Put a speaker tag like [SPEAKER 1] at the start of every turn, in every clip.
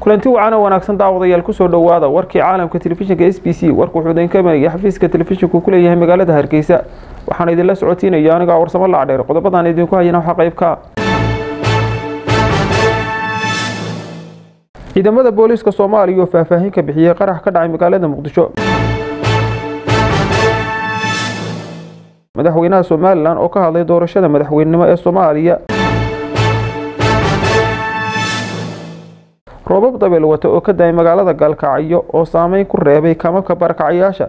[SPEAKER 1] kulanti wacan oo wanaagsan daawadayaal kusoo dhowaada warkii caalamka telefishinka s b c warku wuxuu idinka imanaya xafiiska telefishinku ku leeyahay magaalada hargeysa waxaan idinla socotiinaya aniga warsamo lacdheer qodobadan idinku hayana waxaa qayb ka ciidamada booliiska soomaaliya oo faahfaahin ka bixiyey qarax ka dhacay magaalada muqdisho madaxweynaha somalilan oo ka hadlay doorashada madaxweynenimo ee soomaaliya roobab dabeel wata oo ka daayay magaalada gaalkacyo oo saameyn ku reebay kamabka barakacayaasha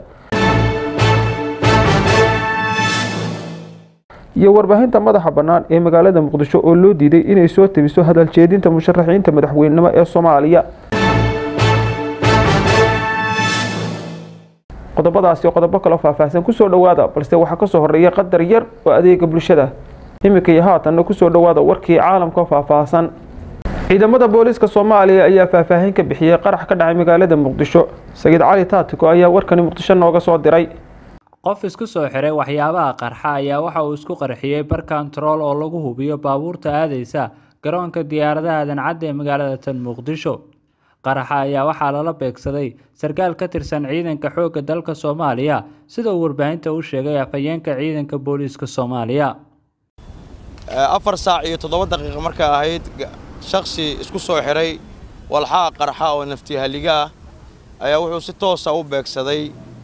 [SPEAKER 1] iyo warbaahinta madaxa bannaan ee magaalada muqdisho oo loo diiday inay soo tebiso hadal jeedinta musharaxiinta madaxweynenimo ee soomaaliya qodobadaasi qodobo kaloo faahfaahsan kusoo dhowaada balse waxaa kasoo horeeya qadar yar oo adeega bulshada iminka iyo haatanna kusoo dhowaada warkii caalamka faahfaahsan ciidamada booliiska soomaaliya ayaa faahfaahin ka bixiyey qarax ka dhacay magaalada muqdisho sagiid cali taatiko ayaa warkani muqdisho nooga soo diray
[SPEAKER 2] qof isku soo xiray waxyaabaha qarxa ayaa waxa uu isku qarxiyey bar kontarool oo lagu hubiyo baabuurta aadeysa garoonka diyaaradaha dancadda ee magaalada tan muqdisho qaraxa ayaa waxaa lala beegsaday sarkaal ka tirsan ciidanka xoogga dalka soomaaliya sida uu warbaahinta u sheegay afhayeenka ciidanka booliiska soomaaliya
[SPEAKER 3] afar saac iyo toddoba daqiiqa markaa ahayd shaksi isku soo xiray walxaa qarxa oo naftihaliga ah ayaa wuxuu si toosa u beegsaday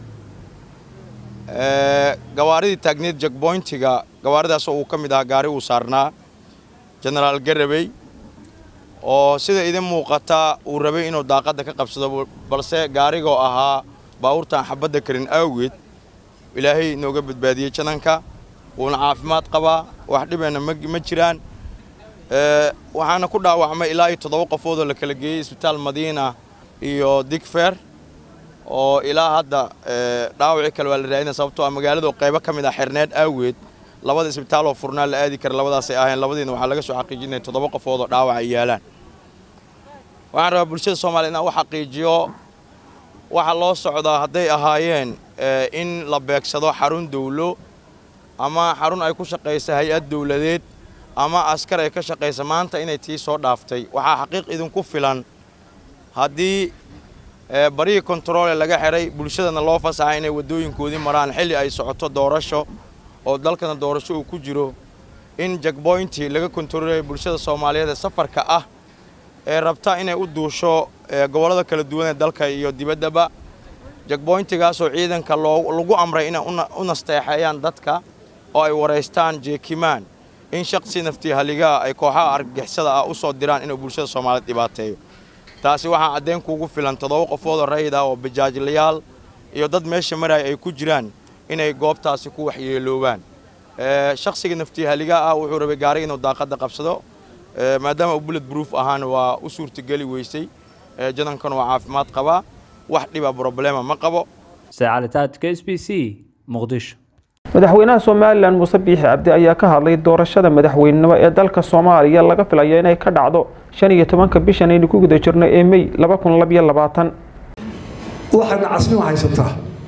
[SPEAKER 3] gawaaridii taagneed jagboyntiga gawaaridaasoo uu ka mid ahaa gaari uu saarnaa jenaraal garabey oo sida idin muuqata uu rabay inuu daaqadda ka qabsado balse gaarigoo ahaa baabuurtaan xabadda karin awgeed ilaahay inooga badbaadiyey jananka wuuna caafimaad qabaa wax dhibeenna ma jiraan waxaana ku dhaawacmay ilaa iyo toddoba qofoodoo la kala geeyey isbitaal madiina iyo digfer oo ilaa hadda dhaawacii kale waa la raadina sababtoo ah magaaladu qaybo ka mid ah xerneed awgeed labada isbitaaloo furnaa la aadi kara labadaasay aheen labadiina waxaa laga soo xaqiijinaya toddoba qofoodoo dhaawac ay yaalaan waxaan rabaa bulshada soomaliya inaan u xaqiijiyo waxa loo socdaa hadday ahaayeen in la beegsado xarun dawlo ama xarun ay ku shaqaysa hay-ad dawladeed ama askar ay ka shaqaysa maanta inay tii soo dhaaftay waxaa xaqiiq idinku filan haddii barihii kontaroole laga xiray bulshadana loo fasaxay inay waddooyinkoodii maraan xilli ay socoto doorasho oo dalkana doorasho uu ku jiro in jagboyntii laga kontaroolaya bulshada soomaaliyeed ee safarka ah ee rabta inay u duusho gobollada kala duwan ee dalka iyo dibaddaba jagboyntigaasoo ciidanka lagu amray inay u nasteexeeyaan dadka oo ay waraystaan jeekimaan in shaksi naftihaligaa ay kooxaha argagixisada ah u soo diraan inuu bulshada soomaaliyeed dhibaateeyo taasi waxaa caddayn kuugu filan toddoba qofoodoo rayid ah oo bajaajlayaal iyo dad meesha maraya ay ku jiraan inay goobtaasi ku waxyeeloobaan shaksiga naftihaligaa ah wuxuu rabay gaari inuu daaqadda qabsado maadaama uu bullet proof ahaana waa u suurtageli weysay janankana waa caafimaad qabaa wax dhiba broblema ma qabo
[SPEAKER 2] sacalitaadka s b c muqdisho
[SPEAKER 1] madaxweynaha somalilan muuse biixi cabdi ayaa ka hadlay doorashada madaxweynenimo ee dalka soomaaliya laga filayo inay ka dhacdo shan iyo tobanka bishan aynu ku guda jirno ee mey laba kun labiyo labaatan
[SPEAKER 4] waxayna casnimo haysataa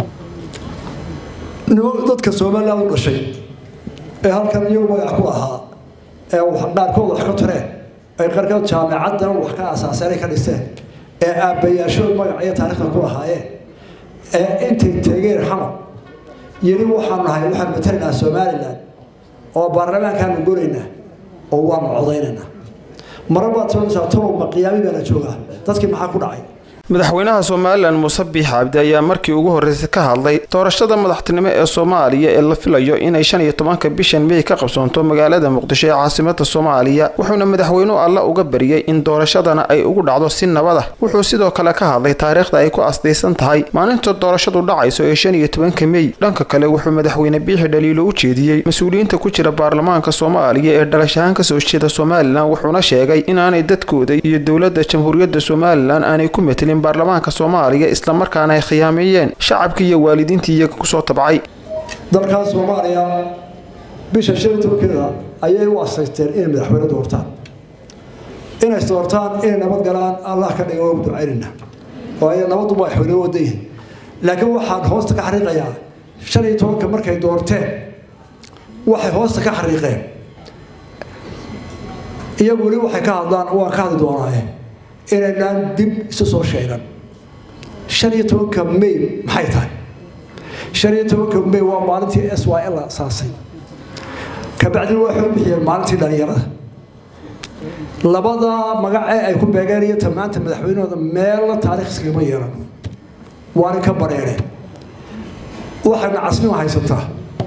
[SPEAKER 4] dadka somalilan u dhashay ee halkan iyagu magac ku ahaa ee qaarkood wax ka tareen ay qarkood jaamacaddan wax ka asaaseenay ka dhiseen ee aabbayaashood magac iyo taariikhda ku lahaayeen ee intay tegeen xamar yeli waxaan nahay waxaan matalaynaa somalilan oo baarlamaankaanu gonaynaa oo waanu codaynaynaa mara baad soonaysaa tolowma qiyaami baana joogaa dadkii maxaa ku dhacay
[SPEAKER 1] madaxweynaha somalilan muuse biix cabdi ayaa markii ugu horreysay ka hadlay doorashada madaxtinimo ee soomaaliya ee la filayo inay shan iyo tobanka bishan mey ka qabsoonto magaalada muqdisho ee caasimada soomaaliya wuxuuna madaxweynuhu alla uga bariyey in doorashadana ay ugu dhacdo si nabad ah wuxuu sidoo kale ka hadlay taariikhda ay ku asdaysan tahay maalinta doorashadu dhacayso ee shan iyo tobanka mey dhanka kale wuxuu madaxweyne biixi dhaliilo u jeediyey mas-uuliyiinta ku jira baarlamaanka soomaaliya ee dhalashahaan kasoo jeeda somalilan wuxuuna sheegay inaanay dadkooda iyo dowladda jamhuuriyadda somalilan aanay ku metelin baarlamaanka soomaaliya islamarkaana ay khiyaameeyeen shacabkii iyo waalidiintii iyaga kusoo tabcay
[SPEAKER 4] dalkan soomaaliya bisha shan iyo tobankeeda ayay u asaysteen inay madaxweyne doortaan inay doortaan inay nabad galaan allah ka dhiga waa ducaynayna oo ay nabadu madaxweyne wada yihin laakiin waxaan hoosta ka xariiqayaa shan iyo tobanka markay doorteen waxay hoosta ka xariiqeen iyagu weli waxay ka hadlaan waan ka hadli doonaaye inaynaan dib isu soo sheegan shan iyo tobanka may maxay tahay shan iyo tobanka may waa maalintii s y l la asaasay kabacdina waxay u bixiyeen maalintii dhalinyarada labada magacee ay ku beegeen iyo tamaanta madaxweynahooda meelna taariikh iskagama yeelan waana ka bareereen waxayna casnimo haysataa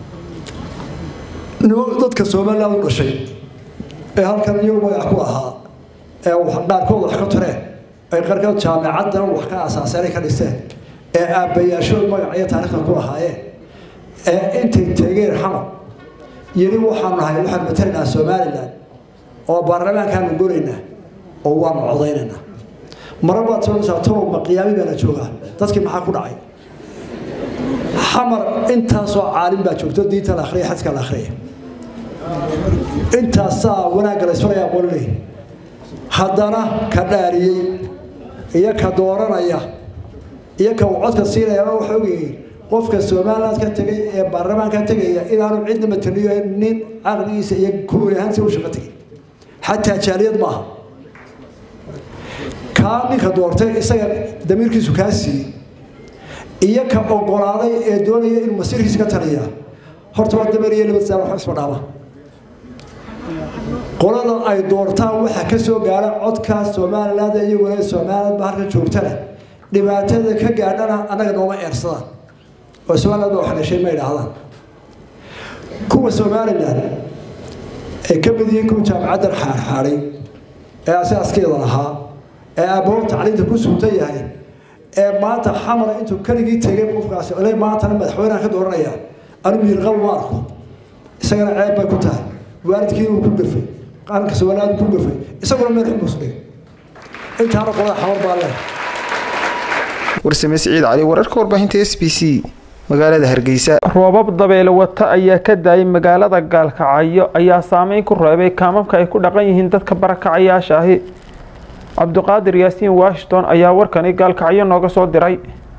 [SPEAKER 4] dadka somaliland u dhashay ee halkan iyagu magac ku ahaa ee qaarkood wax ka tareen ay qarkood jaamicaddan wax ka asaaseenay ka dhiseen ee aabbayaashood magac iyo taariikhda ku lahaayeen ee intay tegeen xamar yeli waxaan nahay waxaan matalaynaa somaliland oo baarlamaankaanu goraynaa oo waanu codaynaynaa mara baad soonaysaa tolowma qiyaami baana joogaa dadkii maxaa ku dhacay xamar intaasoo caalim baa joogto diinta la akhriya xadka la akhriya intaasaa wanaagga la isfaraya aqoonley haddana ka dhaariyey iyo ka dooranaya iyo ka uu codka siinaya waxa ogyihiin qofka somaliland ka tegay ee baarlamaanka tegaya inaanu cidna mataliyo nin caqligiisa iyo kuwani ahaansi u shaqo tegay xataa jaaliyad maaha kaa ninka doortay isaga damiirkiisu kaa siiyey iyo ka ogolaaday ee doonaya inuu masiirkiisa ka taliya horta waa dameer iyo nabad saa waxba isma dhaama qolada ay doortaan waxaa ka soo gaara codka somaliland iyo walaal somaliland ba halka joogtana dhibaatada ka gaadhana annaga nooma eersadaan oo somaliland ba wax dhashay ma idhaahdaan kuwa somaliland ay ka mid yihiin kuwa jaamacaddan xaarxaaday ee asaaskeeda lahaa ee aabahood tacliinta ku suutan yahay ee maanta xamar intuu keligii tegay qofkaasi ole maantana madaxweynaha ka dooranaya anu miirqabo ma arko isagana ceeb bay ku tahay waalidkii uu ku gafay qaranka somaliland ku gafay isaguna meel xumus dhigay intaana qolada xamar baa leh
[SPEAKER 1] warsame siciid cali wararka warbaahinta s b c magaalada hargeysa roobab dabeele wata ayaa ka daayay magaalada gaalkacyo ayaa saameyn ku reebay kaamamka ay ku dhaqan yihiin dadka barakacayaasha ahi cabdiqaadir yaasiin washington ayaa warkani gaalkacyo nooga soo diray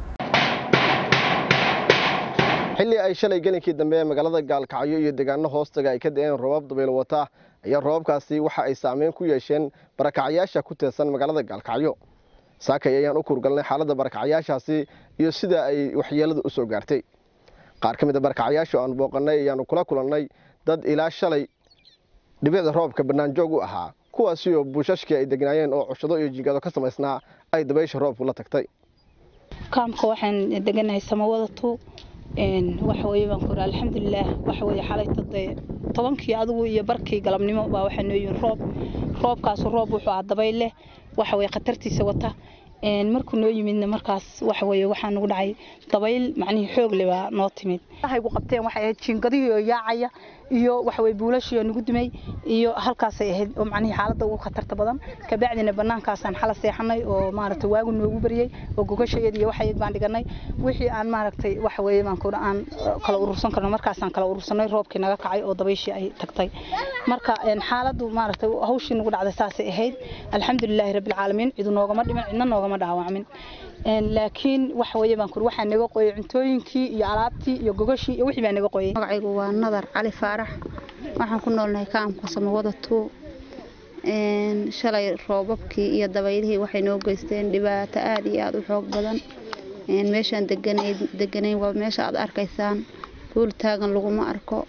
[SPEAKER 5] xilli ay shalay gelinkii dambe ee magaalada gaalkacyo iyo deegaano hoostaga ay ka da-een roobab dabayl wata ayaa roobabkaasi waxa ay saameyn ku yeesheen barakacyaasha ku teersan magaalada gaalkacyo saakay ayaan u kurgalnay xaaladda barakacyaashaasi iyo sida ay waxyeeladu u soo gaartay qaar ka mid a barakacyaashu aan booqannay ayaanu kula kulannay dad ilaa shalay dhibicda roobka bannaanjoog u ahaa kuwaasi oo buushashkii ay degnaayeen oo cushado iyo jingado ka samaysnaa ay dabaysha roobku la tagtay
[SPEAKER 6] kaamka waxaan deganahay samawadatu waxa weye baan ku iri alxamdulilaah waxa weye xalay todee tobankii adigu iyo barkii galabnimo baa waxaa noo yihin roob roobkaasu roob wuxuu ah dabayl leh waxa weye khatartiisa wata markuu noo yimidna markaas waxa weye waxaa nagu dhacay dabayl macnihii xoog leh baa noo timid haygu qabteen waxay ahayd jiingadihii oo yaacaya iyo waxa weye buulashii oo nagu dumay iyo halkaasay ahayd oo macnihii xaaladda ugu khatarta badan kabacdina banaankaasaan xala seexanay oo maaragtay waagu noogu baryey oo gogashayad iyo waxayad baan dhiganay wixii aan maaragtay waxa weye baan kuudha aan kala urursan karno markaasaan kala urursanay roobkii naga kacay oo dabayshii ay tagtay marka xaaladdu maaragtay hawshii nagu dhacday saasay ahayd alxamdulilaahi rabbilcaalamiin cidu noogama dhiman cidna noogama dhaawacmin laakiin waxa weye baan kuuri waxaa naga qoyay cuntooyinkii iyo alaabtii iyo gogashii iyo wixii baa naga qoyay
[SPEAKER 7] magacaygu waa nadar cali faarax waxaan ku noolnahay kaamka samawada tuu shalay roobabkii iyo dabaylihii waxay noo geysteen dhibaato aada iyo aada u xoog badan meeshaan deganayn waa meesha aad arkaysaan buul taagan laguma arko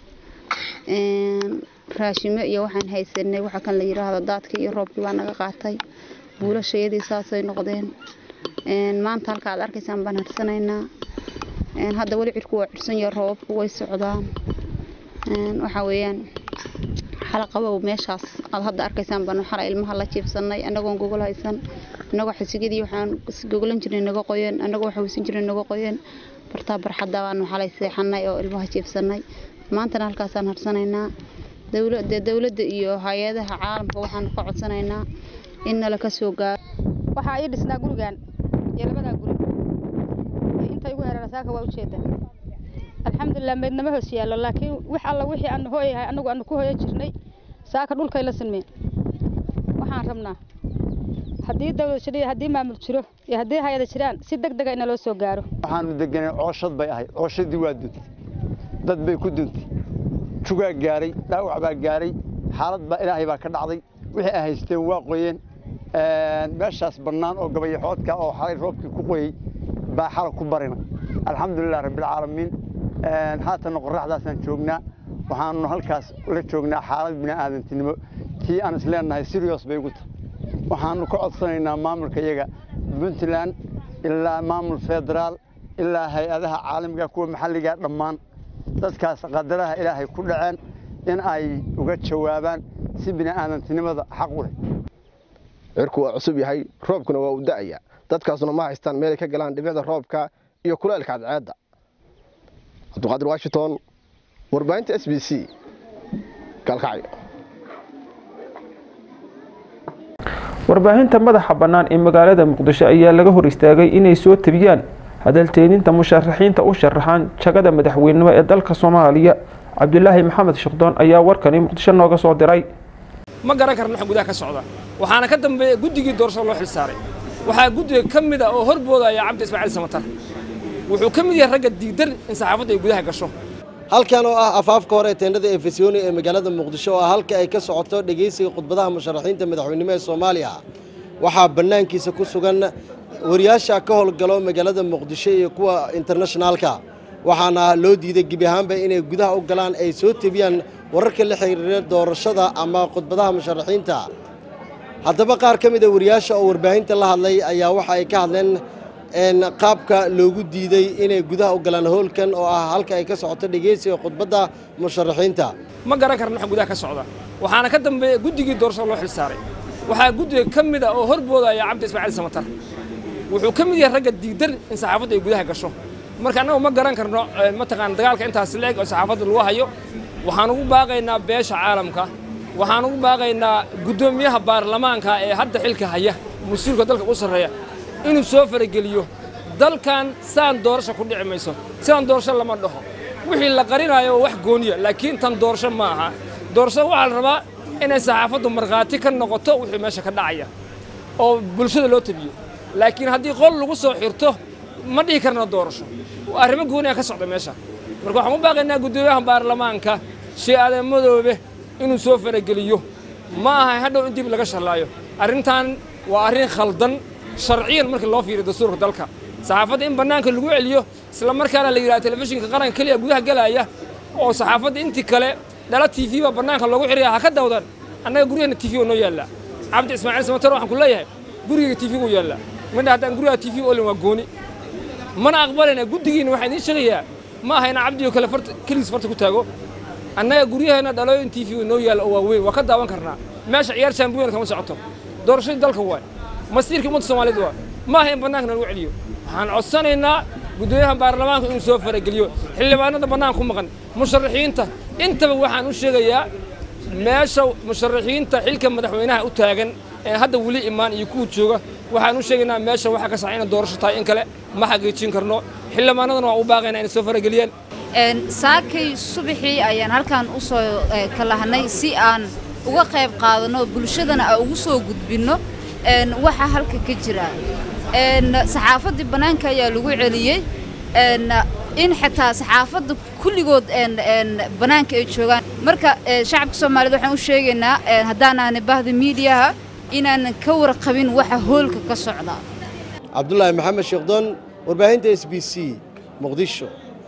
[SPEAKER 7] raashimo iyo waxaan haysanay waxa kan la yiraahdo daadkii iyo roobkii baa naga qaatay buulashayadii saasay noqdeen maanta halka aad arkaysaan baan harsanaynaa hadda weli cirku waa cursan yahay roobabku way socdaan waxa weeyaan xalaqabow meeshaas aad hadda arkaysaan baan xala ilmaha la jiibsanay annagoon gogol haysan annagoo xisigadii waxaan gogolan jirnay naga qoyeen annagoo waxaweysan jirnay naga qoyeen bartaa barxadda baanu xalay seexanay oo ilmaha jiibsanay maantana halkaasaan harsanaynaa dowladda dowladda iyo hay-adaha caalamka waxaan ka codsanaynaa in nala ka soo gaaro
[SPEAKER 8] waxaa ii dhisnaa gurigan iyo labadaa guri inta igu hereera saaka waa ujeeda alxamdulilah meydnama hoos yaallo laakiin wax alla wixii aanu hooyahay anagu aanu ku hooyo jirnay saaka dhulkay la sinmeen waxaan rabnaa haddii dawlad jiro iyo haddii maamul jiro iyo haddii hay-ada jiraan si deg dega ina loo soo gaaro
[SPEAKER 9] waxaanu deganay cooshad bay ahayd cooshadii waa duntay dad bay ku duntay jugaa gaaray dhaawac baa gaaray xaalad baa ilaahay baa ka dhacday wixii ay haysteen waa qoyeen meeshaas bannaan oo gabayaxoodka oo xalay roobkii ku qoyey baa xala ku barina alxamdulilah rabbilcaalamiin haatanna qorraxdaasaan joognaa waxaanu halkaas la joognaa xaalad bini'aadantinimo tii aan isleenahay sirios bay ugu tahay waxaannu ka codsanaynaa maamulka iyaga puntland ilaa maamul federaal ilaa hay-adaha caalamiga kuwa maxalliga dhammaan dadkaas qadaraha ilaahay ku dhaceen in ay uga jawaabaan si bini'aadantinimada xaq u leh
[SPEAKER 5] cirku waa cusub yahay roobkuna waa u da'aya dadkaasuna ma haystaan meelay ka galaan dhibicda roobka iyo kuleelka cadceedda cabduqaadir washington warbaahinta s b c gaalkacyo
[SPEAKER 1] warbaahinta madaxa bannaan ee magaalada muqdisho ayaa laga hor istaagay inay soo tabiyaan hadalteedinta musharaxiinta u sharaxaan jagada madaxweynenimo ee dalka soomaaliya cabdulaahi maxamed shaqdoon ayaa warkani muqdisho nooga soo diray
[SPEAKER 10] ma garan karno waxa gudaha ka socda waxaana ka dambeeya guddigii doorashada loo xilsaaray waxaa guddiga ka mid a oo horboodaya cabdi ismaaciil samatar wuxuu ka mid yahay ragga diidan in saxaafadda ay gudaha gasho
[SPEAKER 11] halkan oo ah afaafka hore ee teendhada efesoni ee magaalada muqdisho oo ah halka ay ka socoto dhegaysiga khudbadaha musharaxiinta madaxweynimo ee soomaaliya waxaa bannaankiisa ku sugan wariyaasha ka howlgalo magaalada muqdisho iyo kuwa internationaalka waxaana loo diiday gebi ahaanba inay gudaha u galaan ay soo tebiyaan wararka la xiriira doorashada ama khudbadaha musharaxiinta haddaba qaar ka mid a wariyaasha oo warbaahinta la hadlay ayaa waxa ay ka hadleen qaabka loogu diiday inay gudaha u galaan howlkan oo ah halka ay ka socoto dhegaysiga khudbadda musharaxiinta
[SPEAKER 10] ma garan karno waxa gudaha ka socda waxaana ka dambeeya guddigii doorashada loo xilsaaray waxaa guddiga ka mid a oo horboodaya cabdi ismaaciil samatar wuxuu ka mid yahay ragga diidan in saxaafadda ay gudaha gasho marka annagu ma garan karno mataqaan dagaalka intaas leeg oo saxaafadda lagu hayo waxaan ugu baaqaynaa beesha caalamka waxaan ugu baaqaynaa guddoomiyaha baarlamaanka ee hadda xilka haya mas-uulka dalka u sarreeya inuu soo farageliyo dalkan saan doorasho ku dhici mayso sidaan doorasho lama dhaho wixii la qarinayo waa wax gooniya laakiin tan doorasho ma aha doorashada waxaa la rabaa inay saxaafaddu markhaati ka noqoto wixii meesha ka dhacaya oo bulshada loo tabiyo laakiin haddii qol lagu soo xirto ma dhihi karna doorasho arrimo gooniya ka socda meesha marka waxaan u baaqaynaa guddoomiyaha baarlamaanka shee aadan madoobe inuu soo farageliyo ma aha hadhow in dib laga shallaayo arrintan waa arrin khaldan sharciyan markii loo fiiriyo dastuurka dalka saxaafadda in bannaanka lagu celiyo isla markaana la yidhaha telefishinka qaranka keliya gudaha gelaya oo saxaafadda intii kale dhala t v baa bannaanka loogu xiraya ha ka dawdan annaga guryaheena t v oo noo yaallaa cabdi ismaaciil samatar waxaan ku leeyahay gurigayga t v uu yaallaa midha haddaan guriga t v olin waa gooni mana aqbalayna guddigiina waxaa idiin sheegayaa ma aha inaa cabdi oo kale farta keligiis farta ku taago annaga guryaheena dhalooyin t v noo yaalla oo waaweyn waa ka daawan karnaa meesha ciyaar champion kama socoto doorashadii dalka waay masiirka ummadda soomaaliyeed waa ma aha in bannaanka lagu celiyo waxaan codsanaynaa guddoomiyaha baarlamaanka inuu soo farageliyo xildhibaanada bannaanka ku maqan musharaxiinta intaba waxaan u sheegayaa meesha musharaxiinta xilka madaxweynaha u taagan ee hadda weli imaan iyo kuwa jooga waxaan u sheegaynaa meesha waxaa ka saxa inay doorasho tahay in kale ma xaqiijin karno xildhibaanadana waa u baaqaynaa inay soo farageliyaan
[SPEAKER 12] saakay subaxii ayaan halkan u soo kalahnay si aan uga qayb qaadanno bulshadana aan ugu soo gudbinno waxa halka ka jira saxaafaddii bannaanka ayaa lagu celiyey in xitaa saxaafadda kulligood bannaanka ay joogaan marka shacabka soomaaliyed waxaan u sheegaynaa haddaanaani bahda miidiyaha inaanan ka warqabin waxa hoolka ka socda
[SPEAKER 11] cabdulaahi maxamed sheekdoon warbaahinta s b c muqdisho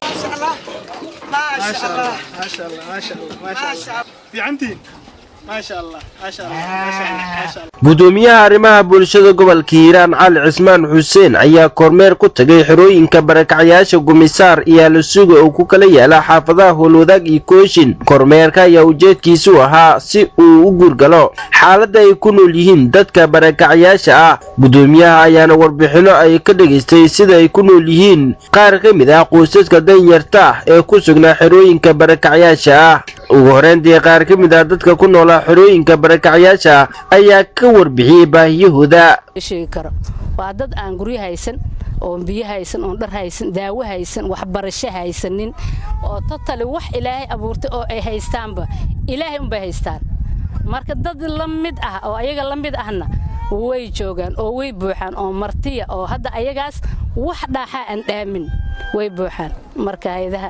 [SPEAKER 13] gudoomiyaha arrimaha bulshada gobolka hiiraan cali cismaan xuseen ayaa kormeer ku tagay xerooyinka barakacyaasha gumisaar iyo alusuga oo ku kala yaala xaafadaha howlwadaag iyo kooshin kormeerka ayaa ujeedkiisu ahaa si uu u guurgalo xaaladda ay ku nool yihiin dadka barakacyaasha ah gudoomiyaha ayaana warbixinno ay ka dhegaystay sida ay ku nool yihiin qaar ka mid ah qoysaska danyarta ah ee ku sugnaa xerooyinka barakacyaasha ah ugu horeyntii qaar ka mid ah dadka ku noolaa xerooyinka barakacyaasha ayaa ka warbixiyey baahiyahooda
[SPEAKER 14] sheegi karo waa dad aan guryo haysan oon biyo haysan oon dhar haysan daawo haysan waxbarasho haysanin oo totali wax ilaahay abuurtay oo ay haystaanba ilaahay unbay haystaan marka dad la mid ah oo ayaga la mid ahna way joogaan oo way buuxaan oo martiya oo hadda ayagaas wax dhaaxaa aan dhaamin way buuxaan marka hayadaha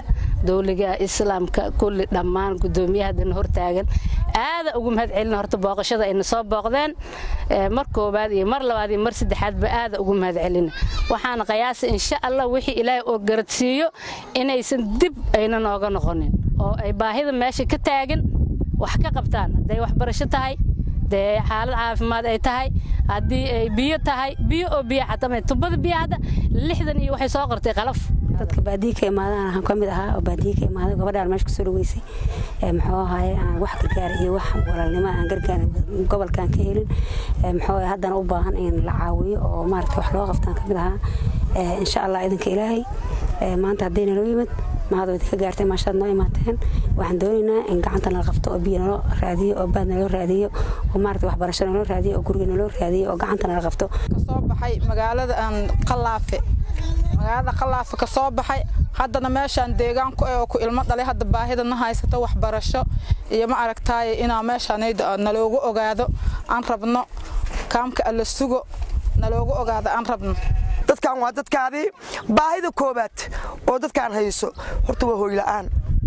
[SPEAKER 14] dowliga islaamka kulli dhammaan gudoomiyahadana hortaagan aada ugu mahad celina horta booqashada ayna soo booqdeen mar koobaad iyo mar labaad iyo mar saddexaadba aada ugu mahad celina waxaana qiyaasa insha allah wixii ilaahay oo garadsiiyo inaysan dib ayna nooga noqonin oo ay baahida meesha ka taagan wax ka qabtaan hadday waxbarasho tahay dee xaalad caafimaad ay tahay haddii ay biyo tahay biyo oo biyo xataa tubada biyo hadda lixdan iyo waxay soo qortay qalaf
[SPEAKER 15] dadka baadiyi ka imaadaan waxaan ka mid ahaa oo baadiyi ka imaaday gabadhaan meesha kusoo dhaweysay muxuu ahaaye aan wax gargaar iyo wax walaalnimo aan gargaar gobolkan ka helin muxuu ahaye haddana u baahan in la caawiyo oo maaragta wax loo qabtaan ka mid ahaa insha allah idinka ilaahay maanta haddayna noo yimid mahad idinka gaartay maashaad noo imaateen waxaan doonaynaa in gacanta nala qabto oo biyo naloo raadiyo oo baad naloo raadiyo oo maarata waxbarasho naloo raadiyo oo guriga naloo raadiyo oo gacanta nala qabto
[SPEAKER 16] kasoo baxay magaalada aan qalaafe magaalada qalaafe ka soo baxay haddana meeshaan deegaanku ee oo ku ilmo dhalay hadda baahida na haysato waxbarasho iyo ma aragtaaye inaa meeshaan naloogu ogaado aan rabno kaamka alla sugo naloogu ogaado aan rabno
[SPEAKER 17] dadkan waa dadkaadii baahida koobaad oo dadkaan hayso horta waa hooyla'aan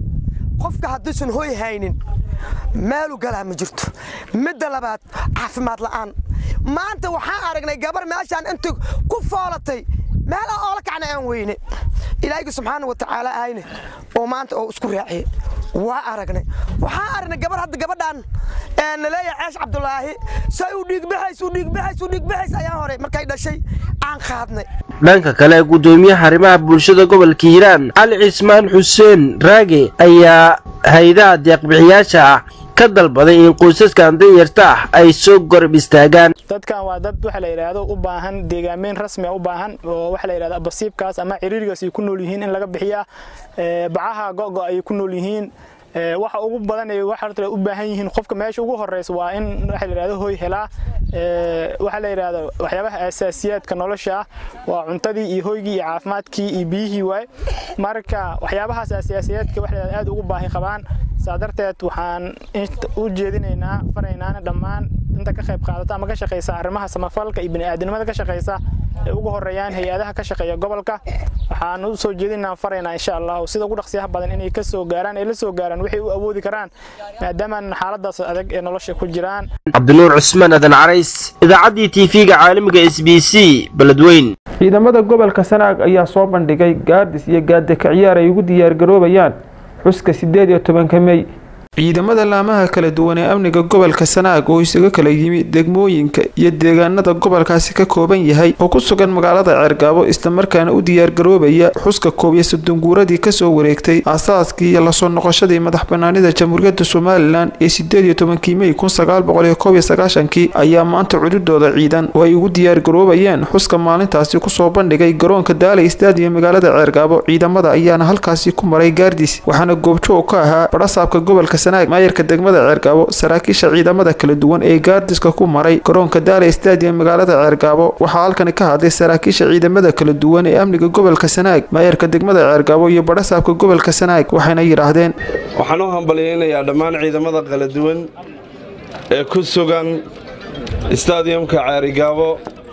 [SPEAKER 17] qofka hadduusan hooy haynin meelu galaa ma jirto midda labaad caafimaad la'aan maanta waxaan aragnay gabar meeshaan inta ku foolatay meel aan oola kacna aan weyne ilaahayga subxaana wa tacaala ahayne oo maanta oo isku raaciye waa aragnay waxaan aragnay gabar hadda gabadhaan naleeya ceesh cabdulaahi say u dhiigbaxays u dhiigbaxays u dhiigbaxays ayaan hore markay dhashay aan qaadnay
[SPEAKER 13] dhanka kale gudoomiyaha arrimaha bulshada gobolka hiiraan cali cismaan xuseen raage ayaa hay-adaha deeqbixiyaasha ah ka dalbaday in qoysaskan danyarta ah ay soo gorab istaagaan
[SPEAKER 18] dadkan waa dad waxa la yidhaahdo u baahan deegaameyn rasmi u baahan oo waxa la yidhahdo basiibkaas ama ciriirigaas ay ku nool yihiin in laga bixiyaa bacaha go'go ay ku nool yihiin waxa ugu badan ee waxa u baahan yihiin qofka meesha ugu horeysa waa in waxa la yidhahdo hoy helaa waxa la yidhahdo waxyaabaha asaasiyaadka nolosha ah waa cuntadii iyo hoygii iyo caafimaadkii iyo biyihii waay marka waxyaabahaas asaasiyaadka waxa la yidhahdo aad ugu baahi qabaan saa darteed waxaan u jeedinaynaa faraynaana dhammaan inta ka qayb qaadata ama ka shaqaysa arrimaha samafalka iyo bini'aadanimada ka shaqaysa ee ugu horeeyaan hay-adaha ka shaqeeya gobolka waxaan u soo jeedinaa faraynaa insha allah sida ugu dhaqsiyaha badan inay ka soo gaaraan ay la soo gaaraan waxay u awoodi karaan maadaama xaaladaas adag ee nolosha ku jiraan
[SPEAKER 13] cabdinuur cusmaan adan carays idaacaddii tv-ga caalamiga s b c beledweyn
[SPEAKER 1] ciidamada gobolka sanaag ayaa soo bandhigay gaardis iyo gaadaka ciyaar ay ugu diyaargaroobayaan xuska sideed iyo tobanka mey ciidamada laamaha kala duwan ee amniga gobolka sanaag oo isaga kala yimi degmooyinka iyo deegaanada gobolkaasi ka kooban yahay oo ku sugan magaalada ceergaabo islamarkaana u diyaargaroobaya xuska koob iyo soddon guuradii kasoo wareegtay aasaaskii iyo lasoo noqoshadii madax banaanida jamhuuriyadda somalilan ee sideed iyo tobankii mey kun sagaal boqol iyo koob iyo sagaashankii ayaa maanta cududooda ciidan oo ay ugu diyaargaroobayeen xuska maalintaasi kusoo bandhigay garoonka daalay stadium magaalada ceergaabo ciidamada ayaana halkaasi ku maray gaardis waxaana goobjoog ka ahaa badhasaabka gobolka maayarka degmada ceergaabo saraakiisha ciidamada kala duwan ee gaardiska ku maray garoonka daala stadium magaalada ceergaabo waxaa halkani ka hadlay saraakiisha ciidamada kala duwan ee amniga gobolka sanaag maayarka degmada ceergaabo iyo badhasaabka gobolka sanaag waxayna yidhaahdeen
[SPEAKER 19] waxaan u hambalyaynayaa dhammaan ciidamada kala duwan ee ku sugan stadiumka ceerigaabo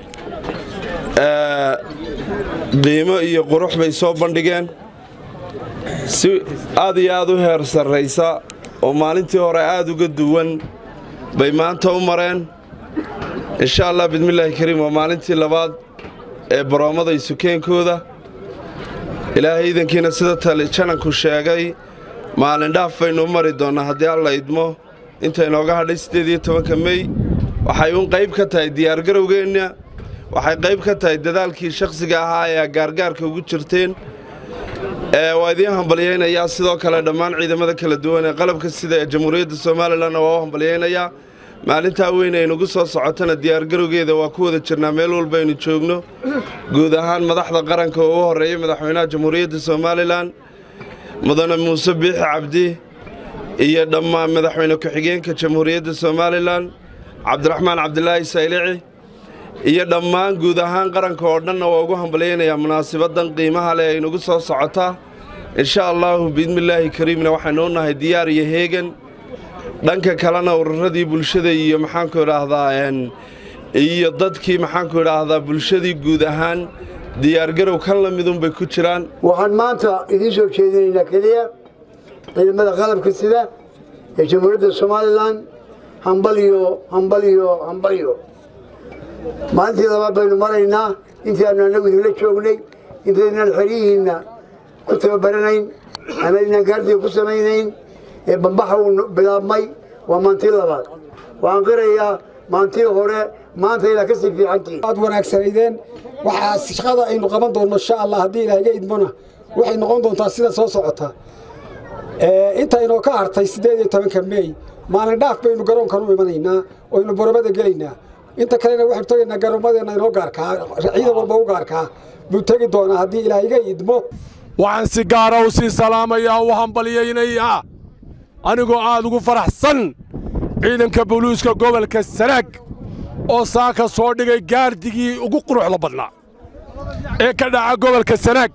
[SPEAKER 19] qiimo iyo qurux bay soo bandhigeen si aad iyo aad u heer sarraysa oo maalintii hore aad uga duwan bay maanta u mareen insha allah bidmillaahi kariim waa maalintii labaad ee baroommada isukeenkooda ilaahay iidankiina sida tali jananku sheegay maalin dhaaf baynu u mari doonnaa haddii alla idmo intaynooga hadhay siddeed iyo tobanka mey waxay uun qayb ka tahay diyaargarowgeenna waxay qayb ka tahay dadaalkii shakhsiga ahaa ee gaargaarka ugu jirteen waa idiin hambalyaynayaa sidoo kale dhammaan ciidamada kala duwan ee qalabka sida ee jamhuuriyadda somalilanna waa u hambalyaynayaa maalintaa weyn aynugu soo socotana diyaargarowgeeda waa ku wada jirnaa meel walba aynu joogno guud ahaan madaxda qaranka oo ugu horreeyay madaxweynaha jamhuuriyadda somalilan mudane muuse biixi cabdi iyo dhammaan madaxweyne ku-xigeenka jamhuuriyadda somalilan cabdiraxmaan cabdilaahi saylici iyo dhammaan guud ahaan qaranka oo dhanna waa ugu hambalyaynayaa munaasibaddan qiimaha leh aynugu soo socotaa insha allaahu biidmillaahi kariimna waxaynu u nahay diyaar iyo heegan dhanka kalena ururadii bulshada iyo maxaanku idhaahdaa iyo dadkii maxaanku idhaahdaa bulshadii guud ahaan diyaargarow kan la midunbay ku jiraan
[SPEAKER 20] waxaan maanta idiin soo jeedinaynaa keliya ciidamada qalabka sida ee jamhuuriyadda somalilan hambaliyo hambaliyo hambaliyo maalintii labaad baynu maraynaa intii aanu annagu idinla joognay intaynaan xeryihiinna ku tababaranayn ama inaan gaardiga ku samaynayn ee bambaxa uu bilaabmay waa maantii labaad waxaan qirayaa maantii hore maanta ilaa kasii fiicantihiin
[SPEAKER 21] aad wanaagsanaydeen waxaa shaqada aynu qaban doonno insha allah haddii ilaahiga idmona waxay noqon doontaa sida soo socota intaynoo ka hartay siddeed iyo tobanka meey maalin dhaaf baynu garoonkan u imanaynaa oynu boromada gelaynaa inta kalena waxaynu tegaynaa garoommadeenna inoo gaarkaa ciidan walba u gaarkaa buu tegi doonaa haddii ilaahiga idmo
[SPEAKER 22] waxaan si gaara u sii salaamayaa u hambalyaynayaa anigoo aad ugu faraxsan ciidanka buluuska gobolka sanaag oo saaka soo dhigay gaardigii ugu quruxda badnaa ee ka dhaca gobolka sanaag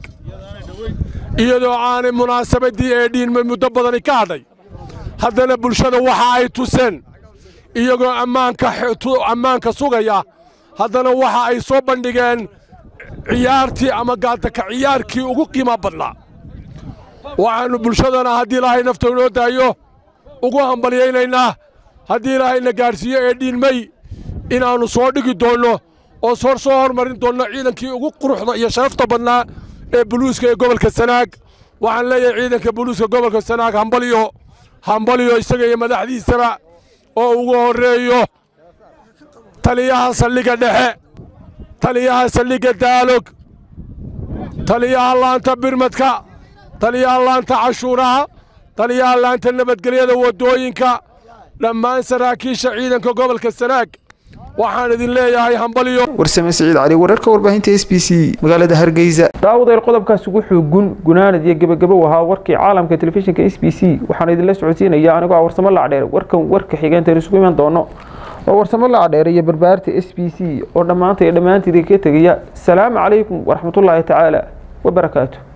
[SPEAKER 22] iyadoo aanay munaasabaddii ee dhiinmay muddo badani ka hadhay haddana bulshada waxa ay tuseen iyagoo ammaanka sugaya haddana waxa ay soo bandhigeen ciyaartii ama gaadaka ciyaarkii ugu qiima badnaa waxaannu bulshadana haddii ilaahay nafta inoo daayo ugu hambalyaynaynaa haddii ilaahayna gaadhsiiyo ee dhiinmay inaannu soo dhigi doonno oo hor soo hormarin doonno ciidankii ugu quruxda iyo sharafta badnaa ee buluuska ee gobolka sanaag waxaan leeyahay ciidanka buluuska gobolka sanaag hambalyo hambalyo isaga iyo madaxdiisaba oo ugu horreeyo taliyaha saldhigga dhexe taliyaha saldhigga daalog taliyaha laanta birmadka taliyaha laanta cashuuraha taliyaha laanta nabadgelyada waddooyinka dhammaan saraakiisha ciidanka gobolka sanaag waxaan idin leeyahay hambalyo
[SPEAKER 1] warsame siciid cali wararka warbaahinta s b c magaalada hargeysa daawadael qodobkaas ugu xoogun gunaanad iyo gebagabo ahaa warkii caalamka telefishinka s b c waxaan idinla socodsiinaya anigoo ah warsamo lacdheer warkan warka xigeentan isugu iman doono oo warsamo lacdheer iyo barbaarta s b c oo dhammaanta iyo dhammaantiida ka tegaya salaamu calaykum waraxmatullaahi tacaala wabarakaatu